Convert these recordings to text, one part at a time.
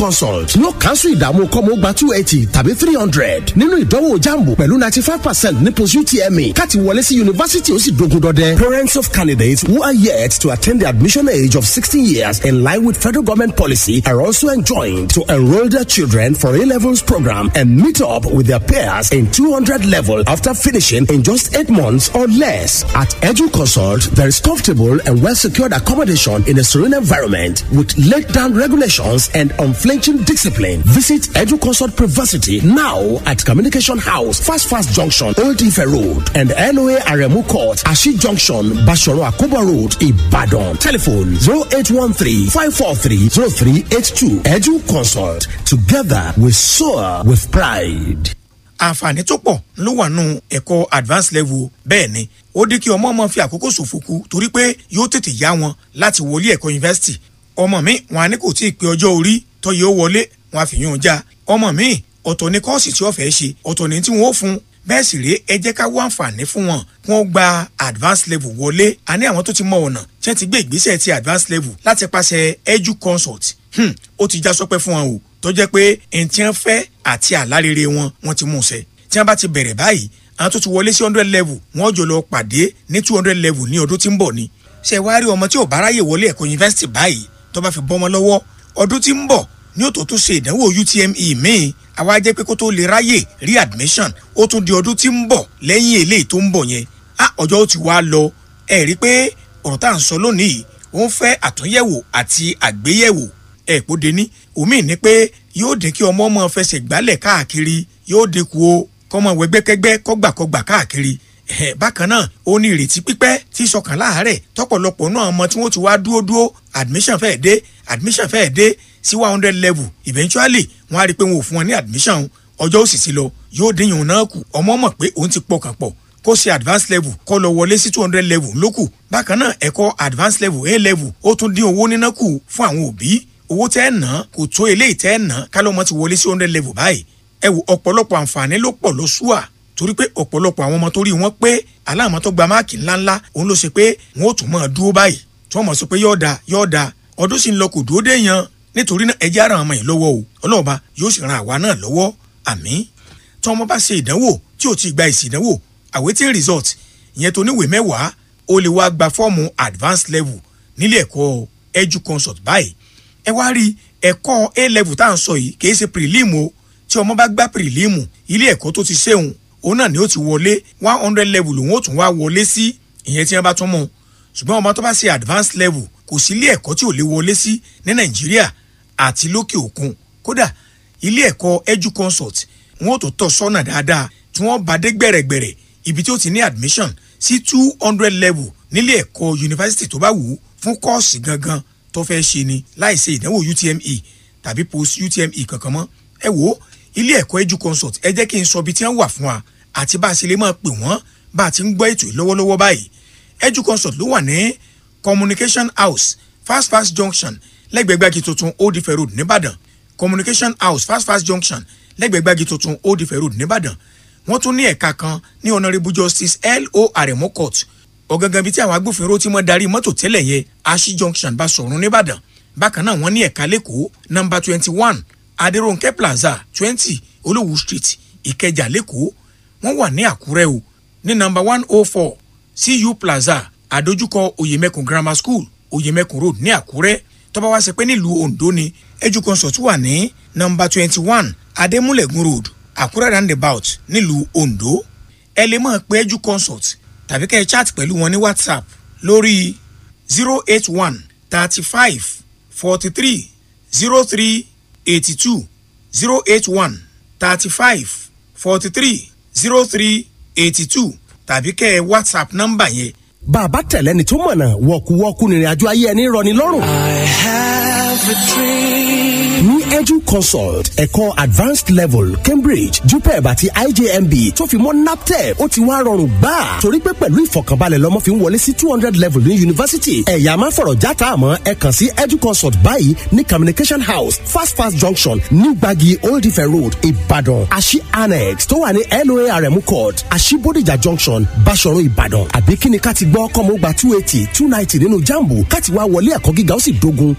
consult ló kánṣu ìdààmú kọ́mọ gba two eighty tàbí three hundred nínú ìdánwò jambu pẹ̀lú ninety five percent ní post utme káti wọlé sí yunifásitì ó sì dogun dọdẹ. parents of candidates who are yet to attain the admission age of sixteen years in line with federal government policy are also enjoined to enroll their children for A levels program and meet up with their peers in two hundred level after finishing in just eight months or less. At Edu Consult, there is comfortable and well secured accommodation in a serene environment with laid down regulations and unflinching discipline. Visit Edu Consult Privacy now at Communication House, Fast Fast Junction, Old Ife Road, and LOA Aremu Court, Ashi Junction, Bashoro Akuba Road, Ibadan. Telephone 0813 543 0382. Edu Consult. Together we soar with pride. àǹfààní tó pọ̀ ló wà nù ẹ̀kọ́ advanced level bẹ́ẹ̀ ni ó dé kí ọmọ ọmọ fi àkókò ṣòfò kú torí pé yóò tètè yá wọn láti wọlé ẹ̀kọ́ yunifásitì ọmọ mi wọn á ní kò tí ì pé ọjọ́ orí tó yẹ ó wọlé wọn á fi yún un já ọmọ mi ọ̀tọ̀ ní kọ́ọ̀sì tí ó fẹ́ ṣe ọ̀tọ̀ ní tí wọ́n ó fún bẹ́ẹ̀ sì rèé ẹ jẹ́ ká wá àǹfààní fún wọn kí wọ́n gba advanced level wọlé a ní àwọn tó ti mọ ọ̀nà tí wọ́n ti gbé ìgbésẹ̀ ti advanced level láti pàṣẹ edu consult hmm, ó ti já sọpẹ́ fún wọn o tó jẹ́ pé ẹni tí wọ́n fẹ́ àti àlárere wọn wọ́n ti mú un ṣẹ tí wọ́n bá ti bẹ̀rẹ̀ báyìí àwọn tó ti wọlé sí hundred level wọ́n jọ lọ pàdé ní two hundred level ní ọdún tí ń bọ̀ ni ṣe wá rí ọmọ tí ò bá ráyè wọlé ẹ̀kọ́ yunifásitì báyìí tó bá fi bọ́ ọmọ lọ́wọ́ ọdún tí ń bọ̀ ní òtò tó ṣe ìdánwò UTME míì àwa jẹ́ pé kó tó lè ráyè rí admission ó tún di ọdún tí ń bọ̀ lẹ́yìn eléyìí tó ń bọ̀ yẹn á ọjọ́ ó ti wá lọ ẹ rí i pé ọ̀rọ̀ tá à ń sọ lónìí ó ń fẹ́ àtúnyẹ̀wò àti àgbéyẹ̀wò ẹ̀ kó de ní òmíì ní pé yóò dín kí ọmọ ọmọ fẹsẹ̀ gbálẹ̀ káàkiri yóò dínkù o kọ́mọ wẹgbẹ́kẹ́gbẹ́ kọ́gbàkọ́gbà káàkiri ẹ̀ bákan náà ó ní ìrètí pípẹ́ tí sọkàn láàárẹ̀ tọ́pọ̀lọpọ̀ náà ọmọ tí wọ́n ti wá dúró dúró admission fẹ́ẹ̀ dé admission fẹ́ẹ̀ dé sí one hundred level eventually wọ́n á rí i pé wọn ò fún wọn ní admission ọjọ́ òsì sí lọ yóò dín yòó náà kù ọmọ mọ̀ pé òun ti pọkàn pọ̀ kó ṣe advanced level kó lọ wọlé sí two hundred level lókù bákan náà ẹ̀kọ́ advanced level a level ó tún dín owó níná kù fún àwọn òbí owó tẹ́ ẹ̀ ná kò tó eléyìí tẹ́ ẹ̀ ná kálọ́mọ ti wọlé sí hundred level báyìí ẹ wò ọ̀pọ̀lọpọ̀ àǹfààní ló pọ̀ ló ṣùà torí pé ọ̀pọ̀lọpọ̀ àwọn ọmọ tó rí wọn pé aláàmọ́ tó gba máàkì ńláńlá òun ló ṣe pé wọn ò tún máa dúró báyìí tí wọ́n mọ̀ sọ pé yọ̀ọ̀da yọ̀ọ̀da ọdún sì ń lọ kò dúró dé yan nítorí náà ẹjẹ́ ara àwọn ọmọ yìí lọ́wọ́ o ọlọ́ọ̀ba yóò sì ran àwa náà lọ́wọ́ àmín tí ọmọ bá ṣe ìdánwò tí ò ti gba èsì ìdánwò awaiting result ìyẹn tó níwèé mẹ́wàá ó lè wá gba fọ́ọ̀mù advanced level nílé ẹ̀kọ́ edu consult báyìí ẹ wá rí ẹ̀kọ́ a level tá à ń sọ yìí kì í ṣe prelim o tí ọmọ bá gbá prelim ilé ẹ̀kọ́ tó ti ṣéun òun náà ni ó ti wọlé one hundred level òun ó tún wá wọlé sí ìyẹn tí wọ́n bá tún mú un ṣùgbọ́n ọmọ tó bá ṣe advanced level kò sí ilé ẹ̀kọ́ tí ò lè wọlé sí ní nàìjíríà àti lókè òkun kódà ilé ẹ̀kọ́ edu consult wọn ò tó tọ́ sọ́nà dáadáa tí wọ́n bá dé gbẹ̀rẹ̀gbẹ̀rẹ̀ ibi tí ó ti ní admission sí two hundred level nílé ẹ̀kọ́ yunifásitì tó bá wù ú fún kọ́ọ̀sì gangan tó fẹ́ ṣe ni láì ṣe ìdánwò UTME tàbí post UTME kankan mọ́ ẹ wò ó ilé ẹ̀kọ́ edu consult ẹ jẹ́ kí n sọ ibi tí wọ́n wà fún wa àti bá a ṣe lè máa pè wọ́n bá a ti ń gbọ́ ètò yìí lọ́wọ́lọ́wọ́ báyìí edu consult ló wà ní communication house fast fast junction lẹ́gbẹ̀gbẹ́gi tuntun old ife road nìbàdàn communication house fast fast junction lẹ́gbẹ̀gbẹ́gi tuntun old ife road nìbàdàn wọ́n tún ní ẹ̀ka kan ní honourable justice L.O. Aremo court ọ̀gangan bíi tí àwọn agbófinró tí wọ́n darí mọ́tò tẹ́lẹ̀ yẹn ashi junction bá sọ̀rùn nìbàdàn bákan náà wọ́n ní ẹ̀ka lẹ́kọ̀ọ́ nọ́mbà twenty one adéròǹkẹ́ plaza twenty olówú street ìkẹjà lẹ́kọ̀ọ́ wọ́n wà ní àkúrẹ́ o ní nọ́mbà one oh four cu plaza àdójúkọ oyèmẹkùn grammar school oyèmẹkùn road ní àkúrẹ́ tó bá wá ṣe pé nílùú ondo ni educonsult wà ní nọ́mbà twenty one adémúlẹ̀gùn road àkúrẹ́ roundabout nílùú ondo ẹ lè máa pe educonsult tàbí kẹ́ ẹ chat pẹ̀lú wọn ní whatsapp lórí zero eight one thirty five forty three zero three eighty two zero eight one thirty five forty three zero three eighty two tàbí kẹ́ ẹ whatsapp nọ́mbà yẹn bàbá tẹ̀lẹ́ni tó mọ̀nà wọ̀kúwọ́kú nírìnàjò ayé ẹni rọ̀ ní lọ́rùn. I have a dream. ní edu consult ẹ̀kọ́ advanced level cambridge jupeb àti ijmb tó fi mọ́ naptep ó ti wá rọrùn gbà torí pé pẹ̀lú ìfọ̀kànbalẹ̀ lọ́mọ fi ń wọlé sí two hundred level ní yunifásitì ẹ̀yà máa fọ̀rọ̀ játa àmọ́ ẹ kàn sí edu consult báyìí ní communication house fast fast junction ní gbági old ife road ìbàdàn àṣì annex tó wà ní loarm court àṣì bodijà junction basọ̀run ìbàdàn àbí kíni ká ti gbọ́ kọ́mọ́ gba two eighty two ninety nínú jambu ká ti wá wọlé ẹ̀kọ́ gíga ó sì dógun ọ̀nà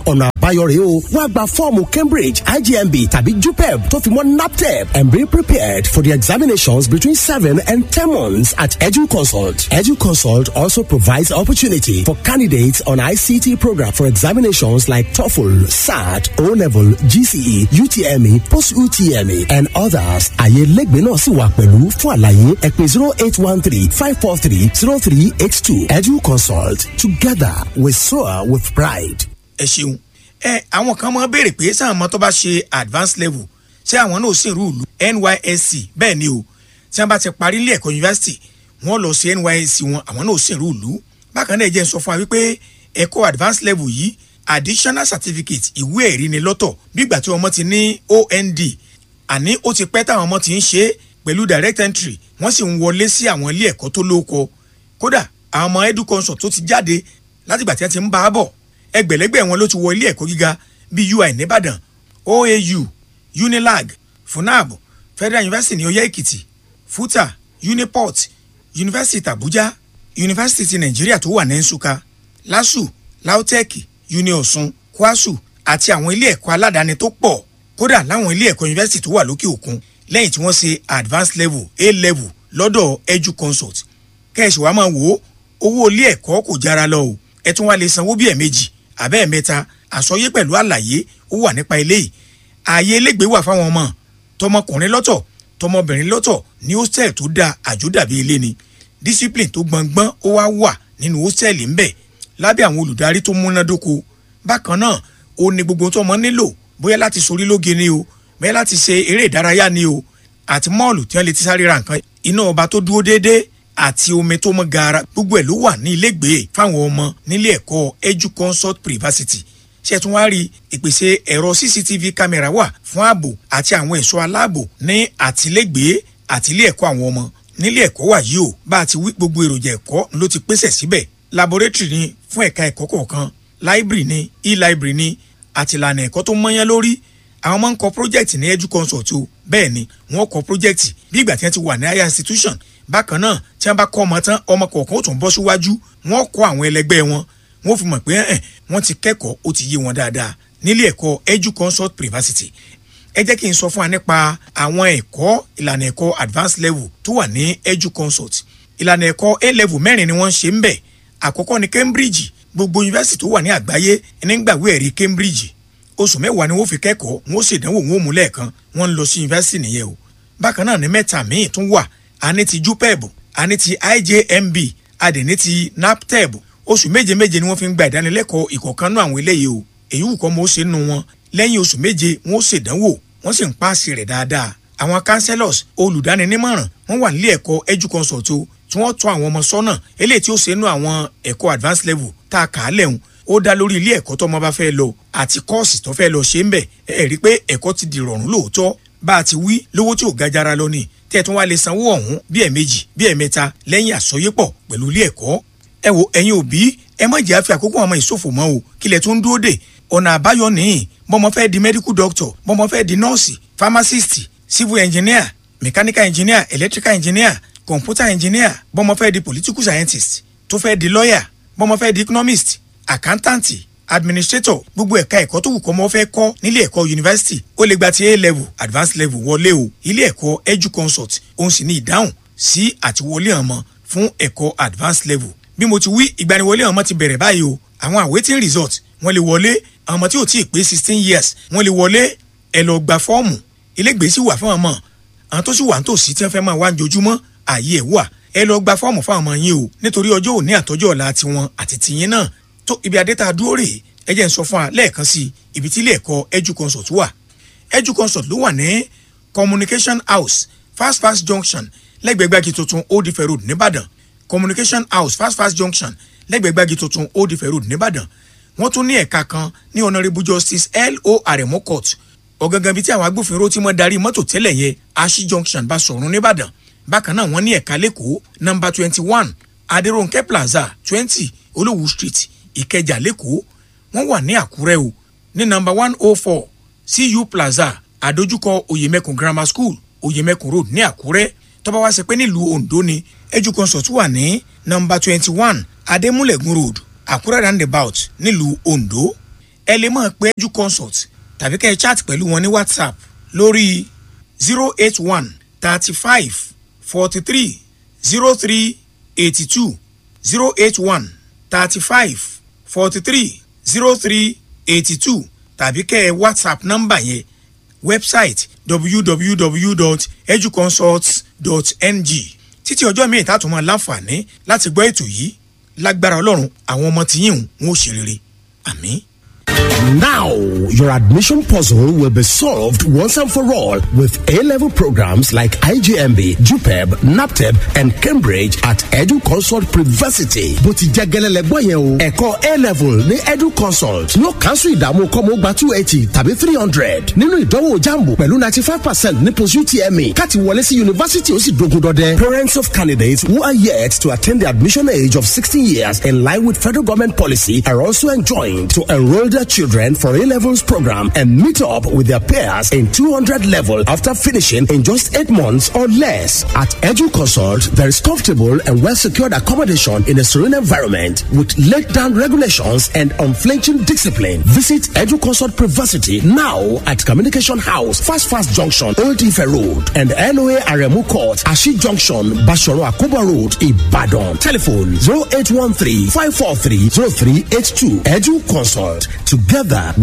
àbáyọ rèé o wá gba fọ́ọ̀mù cambridge igmb tàbí jupeb tó fi mọ́ naptep and be prepared for the examinations between seven and ten months at educonsult. educonsult also provides opportunity for candidates on ict program for examinations like toefl sat o-level gce utme post-utme and others. àyè lẹ́gbẹ̀ẹ́ náà sì wà pẹ̀lú fún àlàyé ẹ pè zero eight one three five four three zero three eight two educonsult together we soar with pride. ẹ ṣeun ẹ àwọn kan máa béèrè pé sáà mọ tó bá ṣe advanced level ṣé àwọn náà sì rú ìlú nysc bẹ́ẹ̀ ni o tí wọ́n bá ti parí ilé ẹ̀kọ́ yunifásitì wọ́n lọ sí nysc wọn àwọn náà sì rú ìlú bákan náà ẹ jẹ́ n sọ fún wa wípé ẹ̀kọ́ advanced level yìí additional certificate ìwé ẹ̀rí ni lọ́tọ̀ bígbà tí ọmọ ti ní ond àní ó ti pẹ́ táwọn ọmọ ti ń ṣe é pẹ̀lú direct entry wọ́n sì ń wọlé sí àwọn ilé ẹ̀kọ́ tó lóko kódà àwọn ọmọ educonsult tó ti jáde látìgbà tí wọ́n ti ń bá a bọ̀ ẹgbẹ̀lẹ́gbẹ̀ wọn ló ti wọ ilé ẹ̀kọ́ gíga bíi ui nìbàdàn oau unilag funab federal university ní oyè èkìtì futa uniport university abuja university ti nàìjíríà tó wà ní nsúka lasu lautech uniosun kwasu àti àwọn ilé ẹ̀kọ́ aládàáni tó pọ̀ kódà láwọn ilé ẹ̀kọ́ university tó wà lókè òkun lẹ́yìn tí wọ́n ṣe advanced level a level lọ́dọ̀ educonsult kẹ́ẹ̀sì wa máa wò ó owó ilé ẹ̀kọ́ kò jára lọ o ẹ tún wá lè sanwó bí ẹ̀ẹ̀mejì àbẹ́ ẹ̀mẹ́ta àsọyé pẹ̀lú àlàyé ó wà nípa eléyìí ààyè elégbèé wà fáwọn ọmọ tọmọkùnrin lọ́tọ̀ tọmọbìnrin lọ́tọ̀ ní hostel tó da àjòdàbí ilé ni discipline tó gbọngbọ́n ó wá wà nínú hostel ńbẹ̀ lábẹ́ àwọn olùdarí tó múnádóko bákan náà ó ní gbogbo tó ọmọ nílò bóyá láti sorí lóge ni o bóyá láti ṣe eré ìdárayá ni o àti mọ́ọ̀lù tí wọ́n lè ti sáré ra nǹkan iná ọba tó dúró déédéé àti omi tó mọ́ gaara gbogbo ẹ̀ ló wà ní ilégbèé fáwọn ọmọ nílé ẹ̀kọ́ educonsult privacity ṣe tún wá rí ìpèsè ẹ̀rọ cctv kámẹ́rà wà fún ààbò àti àwọn ẹ̀ṣọ́ aláàbò ní àtìlégbèé àti ilé ẹ̀kọ́ àwọn ọmọ nílé ẹ̀kọ́ wà yìí o bá a ti wí gbogbo èròjà ẹ̀kọ́ ló ti pèsè síbẹ̀ laboratory ni fún ẹ̀ka ẹ̀kọ́ kọ̀ọ̀kan library ni e-library ni àti ìlànà ẹ̀kọ́ tó mọ́yán lórí àwọn máa ń kọ project ní educonsult o bẹ́ẹ̀ ni wọ́n kọ project bí ìgbà tí wọ́n ti wà ní higher institution bákan náà tí wọ́n bá kọ́ ọmọ tán ọmọ kọ̀ọ̀kan ó tún bọ́ síwájú wọ́n kọ́ àwọn ẹlẹgbẹ́ wọn wọ́n fi mọ̀ pé ẹ̀ wọ́n ti kẹ́kọ̀ọ́ ó ti yé wọn dáadáa nílé ẹ̀kọ́ educonsult privacity ẹ jẹ́ kí n sọ fún wa nípa àwọn ẹ̀kọ́ ìlànà ẹ̀kọ́ advanced level tó wà ní educonsult ìlànà ẹ̀kọ́ a level mẹ́rin ni wọ́n ń ṣe ń bẹ̀ àkọ́kọ́ ní cambridge gbogbo yunifásitì tó wà ní àgbáyé nígbàwé ẹ̀rí cambridge oṣù mẹ́wàá ni wọ́n fi kẹ́kọ̀ọ́ wọ́n ṣèdánwò wọn ò mú lẹ́ẹ̀kan wọ́n ń lọ sí yunifásitì nìyẹn o bákan náà ní mẹ́ta míì tún wà a ní ti jupeb a ní ti ijmb a dẹ̀ ní ti naptep oṣù méje méje ni wọ́n fi ń gba ìdánilẹ́kọ̀ọ́ ìkọ̀kanú àwọn eléyìí o èyí wù kọ́ mọ́ ó ṣe nù wọn lẹ́yìn oṣù méje wọ́n ó ṣèdánwò wọ́n sì ń paasi rẹ̀ dáadáa àwọn councillors olùdáninímọ̀ràn wọ́n wà nílé ẹ̀kọ́ educonsult o tí wọ́n tọ́ àwọn ọmọ sọ́nà eléyìí tí ó ṣe nú àwọn ẹ̀kọ́ advanced level tá a kà á lẹ́hùn ó dá lórí ilé ẹ̀kọ́ tó ọmọ bá fẹ́ lọ àti kọ́ọ̀sì tó fẹ́ lọ ṣe ń bẹ̀ ẹ rí i pé ẹ̀kọ́ ti di rọrùn lóòótọ́ bá a ti wí lówó tí ò ga jara lọ ni tẹ́ ẹ tún wá lè sanwó ọ̀hún bí ẹ̀ẹ̀mejì bí ẹ̀ẹ̀mẹ́ta lẹ́yìn àsọyépọ̀ pẹ̀lú ilé ẹ̀kọ́ ẹ wo ẹ̀yin òbí ẹ má jẹ́ àfi àkókò àwọn ìṣòfò mọ́ o kílẹ̀ tó ń dúró dè ọ̀nà àbáyọ nìyí bọ́mọ fẹ́ di medical doctor bọ́mọ fẹ́ di nọ́ọ̀sì pharmacist civil engineer mechanical engineer electrical engineer computer engineer bọ́mọ fẹ́ di political scientist tó fẹ́ di lawyer bọ́mọ fẹ́ di economist accountant administrator gbogbo ẹ̀ka ẹ̀kọ́ tó wù kọ́ mọ́ fẹ́ kọ́ nílé ẹ̀kọ́ yunifásitì ó lè gba ti a level advanced level wọlé o ilé ẹ̀kọ́ educonsult òun sì ní ìdáhùn sí àtiwọlé ọmọ fún ẹ̀kọ́ advanced level bí mo ti wí ìgbaniwọlé ọmọ ti bẹ̀rẹ̀ báyìí o àwọn awaiting result wọ́n lè wọlé àwọn ọmọ tí ò tí ì pé sixteen years wọ́n lè wọlé ẹ lọ gba fọ́ọ̀mù ilégbèé sì wà fún ọmọ àwọn tó sì wà nítòsí tí wọ́n fẹ́ máa wá jojúmọ́ ààyè ẹ̀ wà ẹ lọ gba fọ́ọ̀mù fún ọmọ yín o nítorí ọjọ́ òní àtọ́jọ́ ọ̀la tiwọn àti tiyín náà tó ibi adéta dúró rèé ẹ jẹ́ n sọ fún wa lẹ́ẹ̀kan sí ibi tí ilé ẹ̀kọ́ educonsult wà educonsult ló wà ní communication house fast fast junction lẹ́gbẹ̀ẹ́gbàgì tuntun old ife road nìbàdàn communication house fast fast junction lẹ́gbẹ̀ẹ́gbàgì tuntun old ife road nìbàdàn wọ́n tún ní ẹ̀ka kan ní honourable justice l.o. aremo court ọ̀gangan bíi tí àwọn agbófinró tí wọ́n darí mọ́tò tẹ́lẹ̀ yẹn ashi junction bá sọ̀rùn nìbàdàn bákan náà wọ́n ní ẹ̀ka lẹ́kọ̀ọ́ nọ́mbà twenty one adéròǹkẹ́ plaza twenty olówú street ìkẹjà lẹ́kọ̀ọ́ wọ́n wà ní àkúrẹ́ o ní nọ́mbà one oh four cu plaza àdójúkọ oyèmẹkùn grammar school oyèmẹkùn road ní àkúrẹ́ tọ́ba wá ṣe pé nílùú ondo ni educonsult wà ní nọ́mbà twenty one adémúlẹ̀gùn road àkúrẹ́ roundabout nílùú ondo ẹ lè máa pe edu consult tàbí kẹ́ ẹ chat pẹ̀lú wọn ní whatsapp lórí zero eight one thirty five forty three zero three eighty two zero eight one thirty five forty three zero three eighty two tàbí kẹ́ ẹ whatsapp nọ́mbà yẹn website www.educonsult.ng títí ọjọ́ míì tá a tún máa láǹfààní láti gbọ́ ètò yìí lágbára ọlọ́run àwọn ọmọ tìyín ń ó ṣe rere àmín. Now, your admission puzzle will be solved once and for all with A-level programs like IGMB, JUPEB, NAPTEB, and Cambridge at Edu Consult Privacy. Bó ti jẹ́ gẹ́lẹ́lẹ́ gbọ́ yẹn o. Ẹ̀kọ́ A-level ní Edu Consult ló kánṣu ìdààmú kọ́mọ gba two eighty tàbí three hundred nínú ìdánwò jambu pẹ̀lú ninety five percent ní post UTME káti wọlé sí yunifásítì ó sì dogun dọdẹ. Parents of candidates who are yet to attain the admission age of sixteen years in line with federal government policy are also enjoined to enroll their children for A-levels program and meet up with their peers in 200 level after finishing in just eight months or less. At Edu Consult, there is comfortable and well-secured accommodation in a serene environment with laid-down regulations and unflinching discipline. Visit Edu Consult Privacy now at Communication House, Fast Fast Junction, Old Ife Road, and LOA Aremu Court, Ashi Junction, Bashoro Akuba Road, Ibadan. Telephone 0813 543 0382. Edu Consult. Together,